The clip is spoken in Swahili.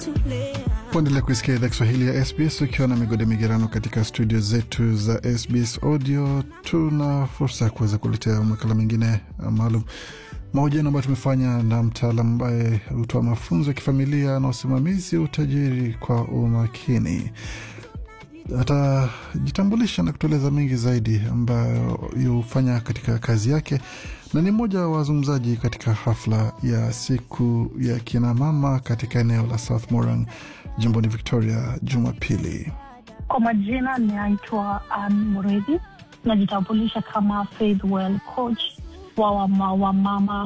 Kuendelea kuisikia idhaa Kiswahili ya SBS ukiwa na migode migerano katika studio zetu za SBS Audio. Tuna fursa ya kuweza kuletea makala mengine maalum, mahojiano ambayo tumefanya na mtaalam ambaye hutoa mafunzo ya kifamilia na usimamizi utajiri kwa umakini. Atajitambulisha na kutueleza mengi zaidi ambayo hufanya katika kazi yake, na ni mmoja wa wazungumzaji katika hafla ya siku ya kinamama katika eneo la South Morang jimboni Victoria Jumapili. Kwa majina ninaitwa Ann Muredi, najitambulisha kama Faithwell coach wa wamama